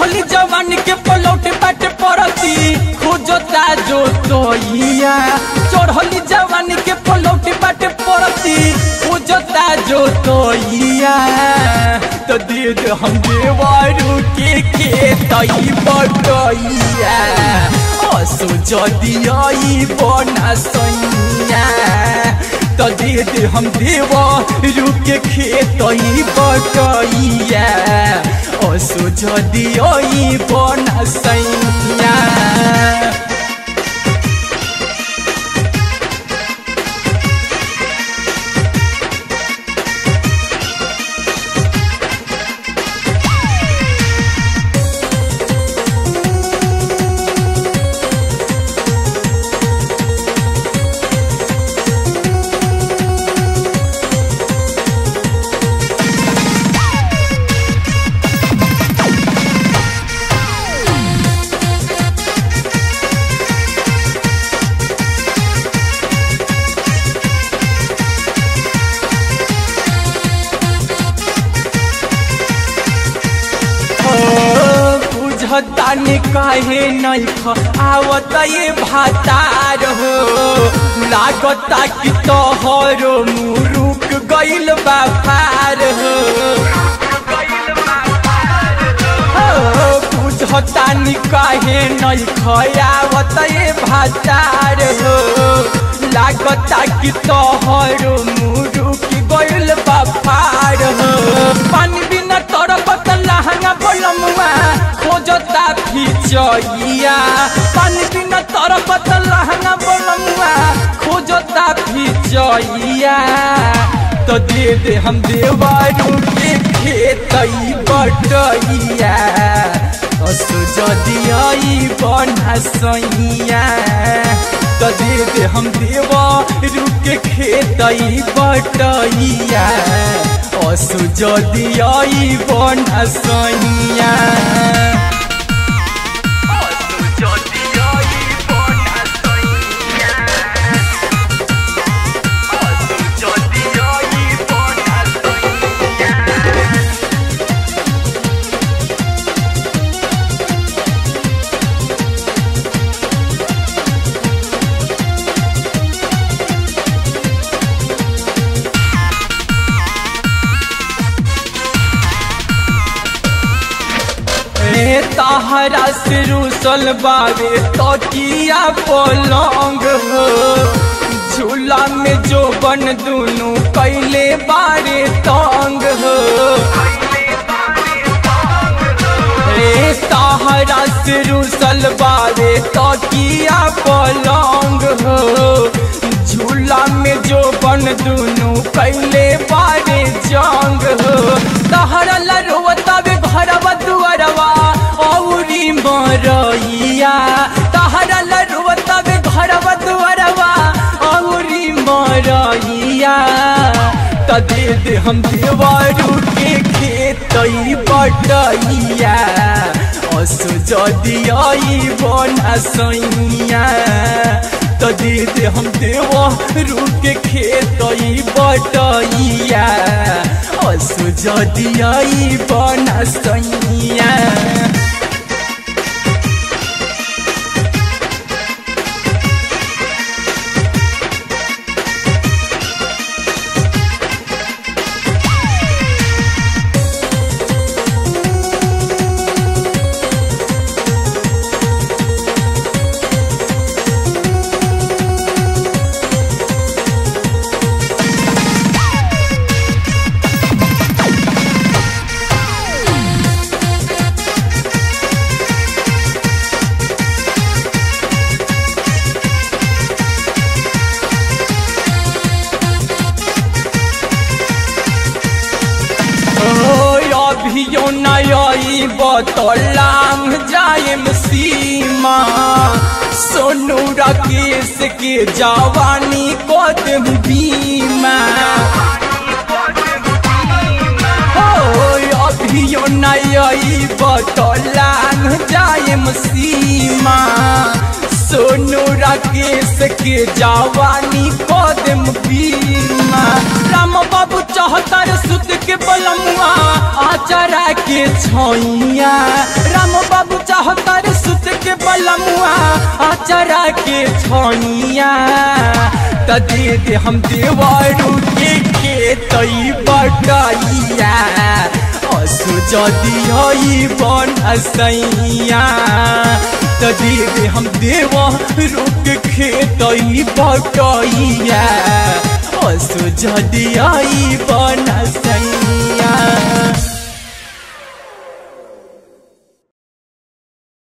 चढ़ली जवानी के पलौट बाट परती खोजता जो तोइया चढ़ली जवानी के पलौट बाट परती खोजता जो तोइया तो दे दे हम देवारू के के तई बटैया असो जदी आई बना सैया तो दे दे हम देवा रुके खेतई बटैया असो जदी आई बना सैया बुझतानी काहे नहीं ख आवत ये भातार हो लागता कि तोहरो मुरुक गइल बा फार हो बुझतानी काहे नहीं खयावत ये भातार हो लागता कि तोहरो मुरुक गइल बा फार हो पानी बिना तड़पत लहंगा बोलमुआ खोजता फिचैया पानी बिना तरपत लहंगा बोलमुआ खोजता फिचैया तो दे दे हम देवारू के खेतई बटैया असो जदी आई बना सैया तो दे दे हम देवारू के खेतई बटैया असो जदी आई बना सैया ए तहरा से रूसल बावे तकिया पलंग हो झूला में जो बन दुनु कैले बारे तंग हो ए तहरा से रूसल बावे तकिया पलंग हो झूला में जो बन दुनु कैले बारे जंग हो तहरा लरुवतावे घरवा दुआरवा औरी मरैया तहरा लरुवतावे घरवा दुआरवा औरी मरैया त दे दे हम देवारू के खेतई बटैया असो जदी आई बना सैया त दे दे हम देवा रुके खेतई बटैया असो जदी आई बना सैया अभियो नई बतलाम जायम सीमा सोनू राकेश के जवानी कदम बीमा हो अभियो नई बतलाम जायम सीमा सोनू राकेश के जवानी कदम बीमा राम बाबू चौहत्तर सुत के बलमुआ आचरा के छैया राम बाबू चाहता रे सुत के बलमुआ आचरा के छोनिया त दे दे हम देवरू के के तई बटाइया असु जदी हई बन असैया त दे दे हम देवरू के खेतई बटाइया असु जदी हई बन असैया